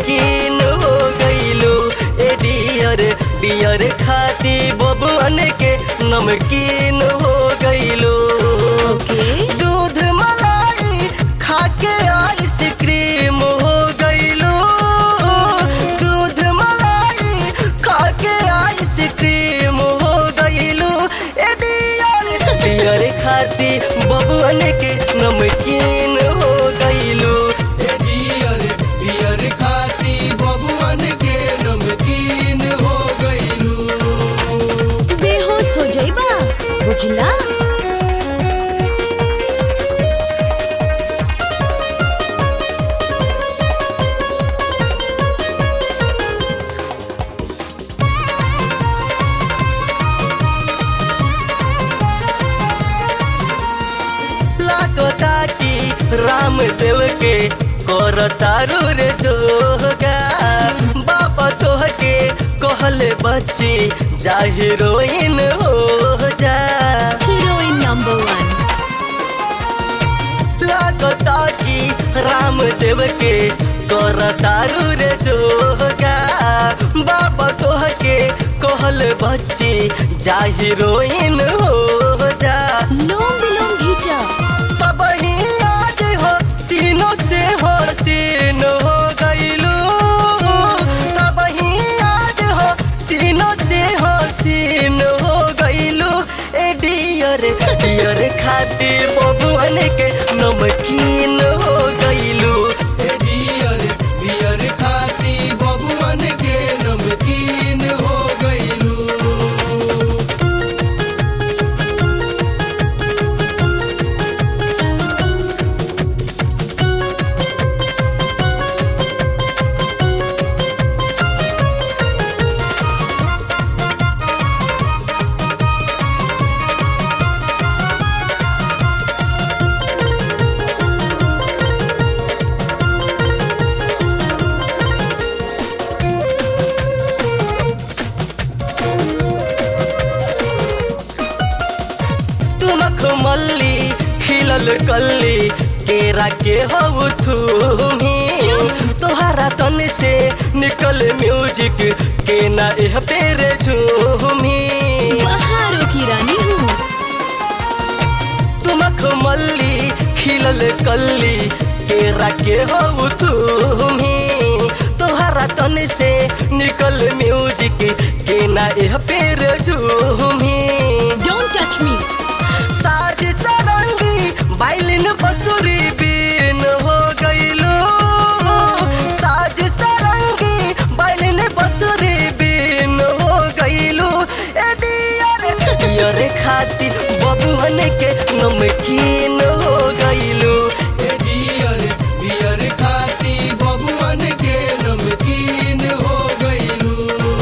नमकीन हो गईलू ए डियर बियर खाती बबुअन के नमकीन हो गईलू ओके दूध मलाई खाके आइसक्रीम हो गईलू दूध मलाई खाके आइसक्रीम हो गईलू ए डियर बियर खाती बबुअन के नमकीन हो गईलू ए डियर बियर खाती बबुअन के नमकीन हो गईलू बेहोश हो जाइबा बुझला लागता कि रामदेव के करतारू रे जोगा बाबा तोह के कहले बच्ची जा हीरोइन हो जा हीरोइन नंबर वन लागता कि रामदेव के करतारू रे जोगा बाबा तोह के कहले बच्ची जा हीरोइन हो जा लोम विलोम घीचा तब ही आज हो सीनों से हो सीन हो गईलू तब ही आज हो सीनों से हो सीन हो गईलू ए डियर डियर खाती बबुअन के नमकीन हो गईलू ए डियर डियर खाती बबुअन के नमकीन हो गईलू तुमक मल्ली खिलल कल्ली केरा के हऊ तुम्ही तोहरा तन से निकल म्यूजिक के ना एह पेरे झूमी बहारों की रानी हूँ तुमक मल्ली खिलल कल्ली केरा के हऊ तुम्ही तोहरा तन से निकल म्यूजिक के ना एह पेरे झूमी डोंट टच मी साज सरंगी बाइलिन बसुरी बीन हो गईलू साज सरंगी बाइलिन बसुरी बीन हो गईलू ए डियर डियर खाती बबुअन के नमकीन हो गईलू ए डियर डियर खाती बबुअन के नमकीन हो गईलू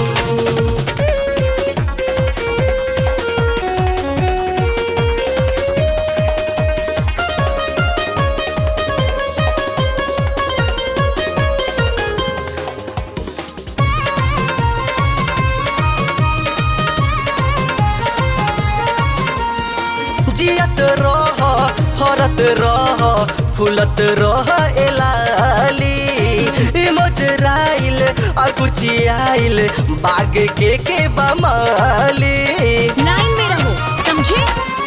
जियत रह फरत रह फुलत रह एलाली मोजराइल अकुचियाइल बाग के के बमाली लाइन में रहो समझे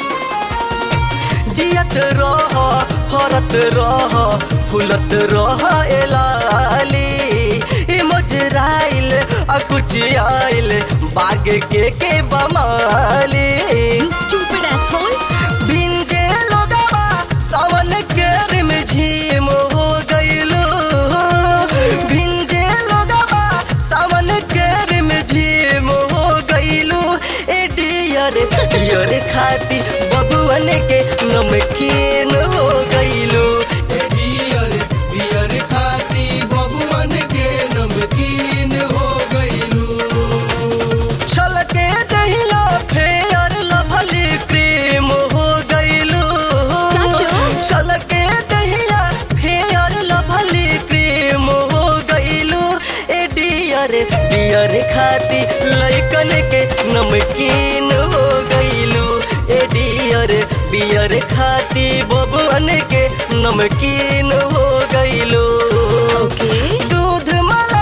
जियत रह फरत रह फुलत रह एलाली मोजराइल अकुचियाइल बाग के के बमाली यू स्टूपिड एसहोल भिंजे लोगवा सावन के रिम झीम हो गईलू भिंजे लोगवा सावन के रिम झीम हो गईलू ए डियर डियर खाती बबुअन के नमकीन हो गईलू ए डियर डियर खाती बबुअन के नमकीन हो गईलू छलके दहिया फेयर लभली क्रीम हो गईलू सचो? छलके दहिया फेयर लभली क्रीम हो गईलू ए डियर डियर खाती लइकन के नमकीन हो गईलू ए डियर बियर खाती बबुअन के नमकीन हो गईलू ओके दूध मला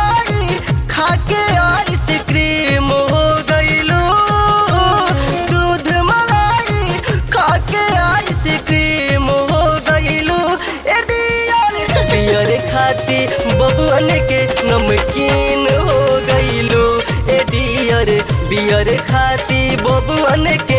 खाती बबुअन के नमकीन हो गईलू ए डियर बियर खाती बबुअन के